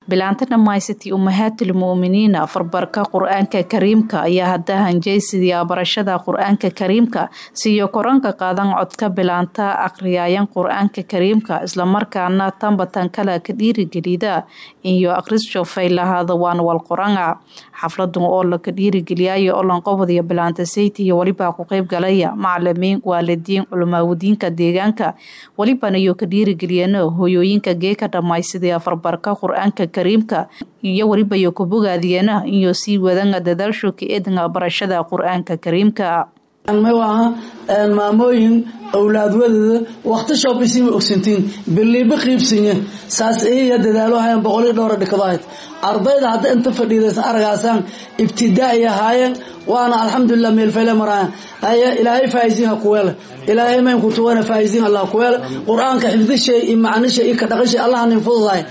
bilaanta dhammaysatay umahaatul mu'miniina farbarka qur-aanka kariimka ayaa hadda hanjaysidiya barashada qur-aanka kariimka siiyo koranka qaadan codka bilaanta aqriyaayan qur-aanka kariimka islamarkaana tanbatan kale ka dhiirigelida iyo akhrisjo faylahaada waan wal qoranga xafladan oo laka dhiirigeliyayo olanqobadiyo bilaanta sayti iyo welibaa ku qeyb galaya macalimiin waalidiin culamaawadiinka deegaanka welibana iyo ka dhiirigeliyana hoyooyinka geeka dhammaysadaya farbarka qur-aanka kariimka iyo weliba iyo ku bogaadiyana iyo sii wadanga dadaasho ka eedanga barashada qur-aanka kariimka maaha maamooyin owlaadwadooda wakti shoobisiima ogsantiin biliiba qiibsinya saas iya dadaalo hayan boqolii dhowra dhikado ahayd ardayda hadda inta fadhiidaysan aragaasaan ibtidaai ahaayeen waana alxamdulilah meelfele maraayan haya ilaahay faaiziin ha kuweele ilaahay mayn kutuwana faaiziin allah kuweele qur-aanka xifdishay iyo macnishay iyo ka dhaqashay allah nin fududahay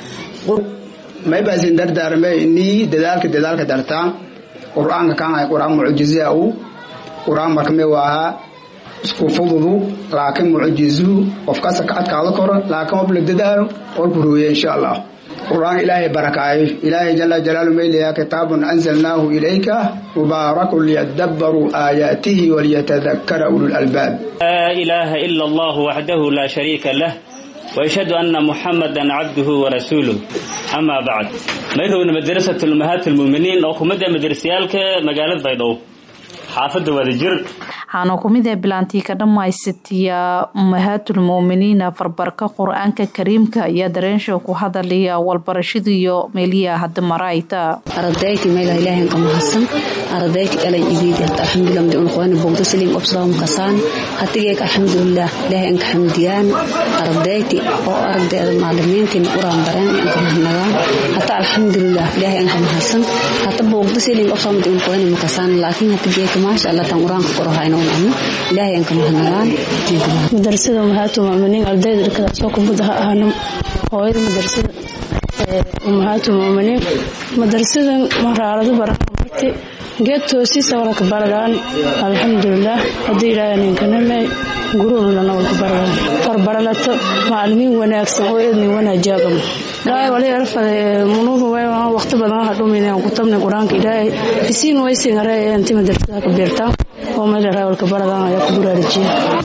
maybasin dardaarmay nii dadaalka dadaalka dartaan qur-aanka kaanay qur-aan mucjizaa u qur-aan markame waahaa isku fududu laakiin mucjizuhu qofkasa ka adkaado koro laakiin ob la dadaalo qolku rooye insha allah qur-aan ilaahay barakaayo ilaahay jala jalaalu maylayaa kitaabun anzalnaahu ilayka mubaarakun liyadabbaruu aayaatihi waliyatadakara ulul albaab laa ilaaha ila allahu waxdahu laa shariika lah ويشهد أن محمدا عبده ورسوله أما بعد ما يرون مدرسة الأمهات المؤمنين أو كمدة مدرسيالك مقالة بيضاو xaafada wadajir waxaana ku mid ah bilaantii ka dhammaysatiya umahaatul mu'miniina farbarka qur-aanka kariimka ayaa dareensho ku hadalaya walbarashadiiyo meeliya hadda marayta ardayti meel ilaahay ka mahadsan ardayti alay igid alxamdulillah mid uu qoyn bogdo saliim obsalaam kasaan hatige alxamdulillah ilaahay ka xamdiyaan ardayti oo ardayda macallimiintin quraan bareen ka mahadnagaan hata alxamdulillah ilaahay ka mahadsan hata bogdo saliim obsalaam mid uu qoyn kasaan laakiin hatige maasha allah tan quraanka qorahayno nacmo ilaahay aan ka mahadnagaan madrasada umahatu mu'miniin ardayda dhakada soo kubada ha ahano hooyada madrasada umahatu mu'miniin madrasadan maraaladu barakamati geed toosiisa wala ka baradaan alxamdulilah haddii ilaahay ninkaname gurulana wala ka baradaan farbaralato macalimiin wanaagsan oo eednin wanaajaabam ilaahay wali arfade munuuba way waqti badan waxa dhuminayaan ku tabnay qur-aanka ilaahay isiin way singare intii madrasada ka beertaan oo meel raawalka baradaan ayaa ku buraarijiya